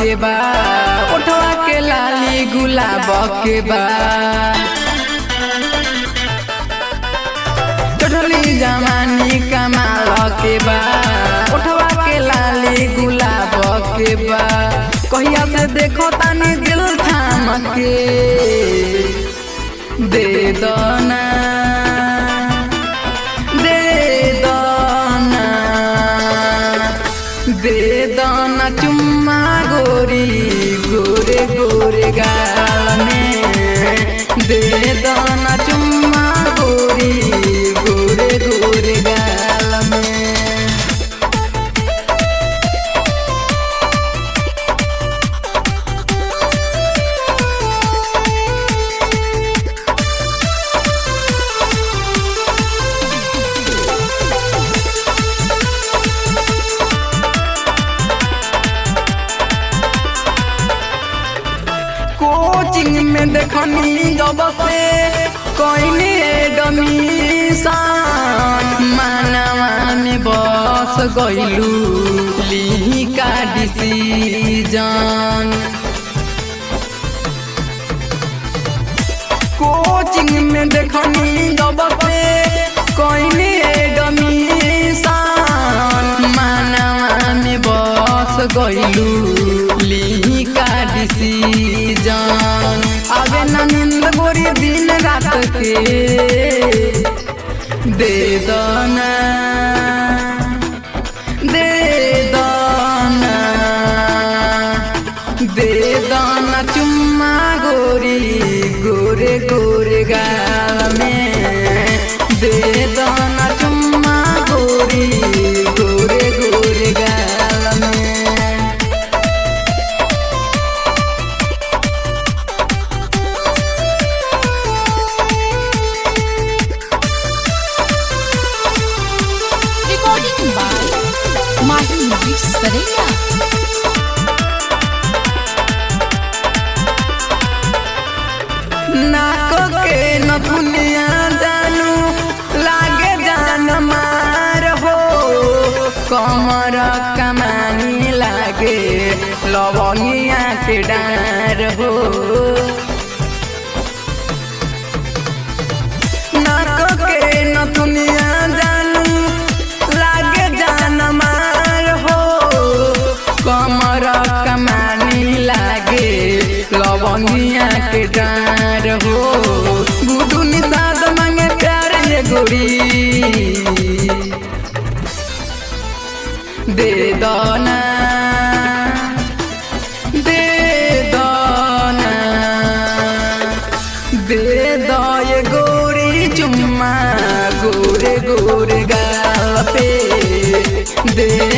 के बा उठवा के लाली गुलाब के बा चढ़ली जवानी कमाल के बा उठवा के लाली गुलाब के बा कहिया से देखो तानी दिल थाम के दे दो ना दे दो ना दे दो ना चुम्मा गोरी गोरे गोरे गाल में दे दो ना चुम्मा गोरी गोरे गोरे गाल में कोचिंग में देखनी जब से कोई डमीसान मानवा में बस गइलू ली का डिसीजन कोचिंग में देखनी जब से कोई डमीसान मानवा में बस गइलू ली का डिसीजन अबे न नींद गोरी दिन रात के दे दो ना दे दो ना दे दो ना चुम्मा गोरी गोरे गोरे गाल में दे दो ना चुम्मा गोरी गोरे गोरे गाल में Recording by Mahi Music Saraya. नाको के नथुनिया जानू लागे जान मार हो कमर कमानी लागे लवंगिया के डार हो नाको के नथुनिया जानू लागे जान मार हो कमर कमानी लागे लवंगिया के डार हो गुडू निषाद मांगे प्यार ये गोरी दे दो ना दे दो ना दे दो ये गोरी चुम्मा गोरे गोरे गाल पे दे